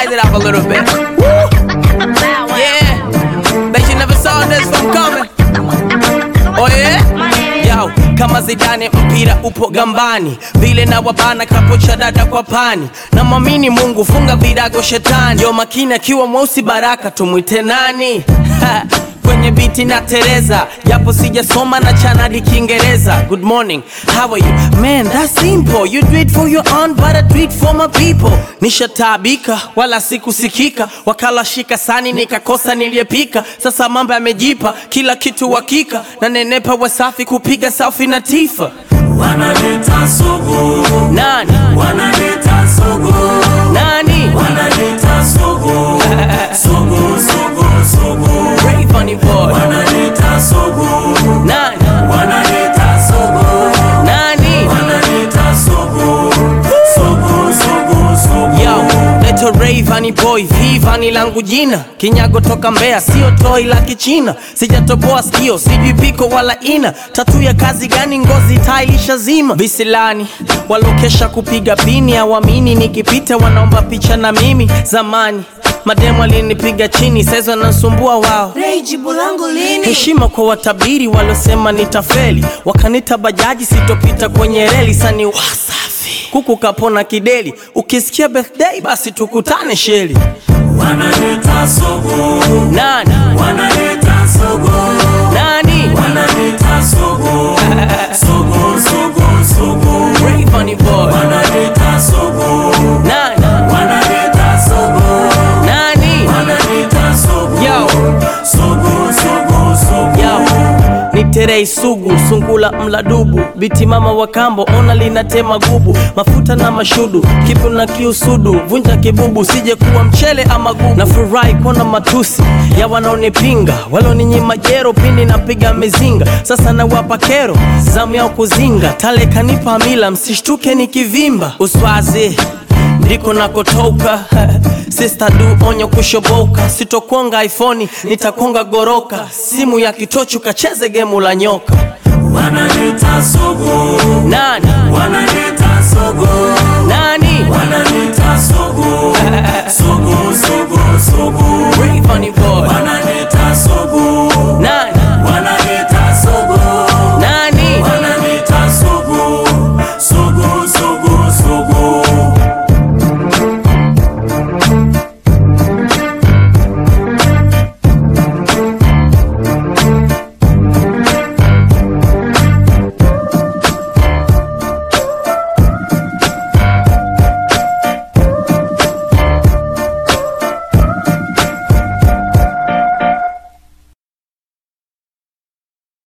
Size it up a little bit. Woo! Yeah. Bet you never saw this one coming. Oh yeah? Yo, kama Zidane mpira upo gambani, vile na wabana kapocha dada kwa pani, na mwamini Mungu funga virago shetani, yo makini akiwa mweusi baraka tumwite nani? Ha, kwenye biti na Tereza, japo sijasoma na chanadi Kiingereza. Good morning, how are you? Man, that's simple. You do it for your own, but I do it for my people. Nishataabika wala sikusikika, wakala shika sani nikakosa niliyepika. Sasa mambo yamejipa, kila kitu hakika, na nenepa wasafi kupiga selfie na Tifa. Wanaleta sugu, Nani wanaleta sugu, nani? wanaleta sugu, sugu, sugu, sugu, Ray Funny Boy. wanaleta sugu, Nani wanaleta sugu, nani? wanaleta sugu, sugu, sugu, sugu. Yo, leto Ray Vani Boy, V Vani langu jina, kinyago toka Mbeya, sio toi la Kichina, sijatoboa sikio, sijui piko wala ina, tatu ya kazi gani? Ngozi tailisha zima, visilani walokesha kupiga pini, awamini nikipita wanaomba picha na mimi. Zamani mademu alinipiga chini, saizi wanasumbua wao. Ray, jibu langu lini? Heshima kwa watabiri waliosema nitafeli, wakanita bajaji sitopita kwenye reli, sani wasafi kuku kapona kideli, ukisikia birthday basi tukutane sheli. Wanaleta sugu, Nani wanaleta sugu, nani? wanaleta sugu, sugu, sugu, sugu, Ray Funny Boy. wanaleta sugu, Nani wanaleta sugu, nani? wanaleta sugu, Yo. sugu, sugu, sugu. Yo, ni terei sugu sungula mladubu biti mama wa kambo ona linatema gubu mafuta na mashudu kipu na kiusudu vunja kibubu sije kuwa mchele ama gubu na furahi kuona matusi ya wanaonipinga waloninyima jero pindi napiga mizinga sasa nawapa kero zamu yao kuzinga tale kanipa mila msishtuke nikivimba uswazi ndiko nakotoka Sister du onyo kushoboka, sitokonga iPhone, nitakonga goroka. Simu ya kitochu kacheze gemu la nyoka. Wanaleta sugu, Nani wanaleta sugu, nani? wanaleta sugu, sugu, sugu, sugu, Ray Funny Boy.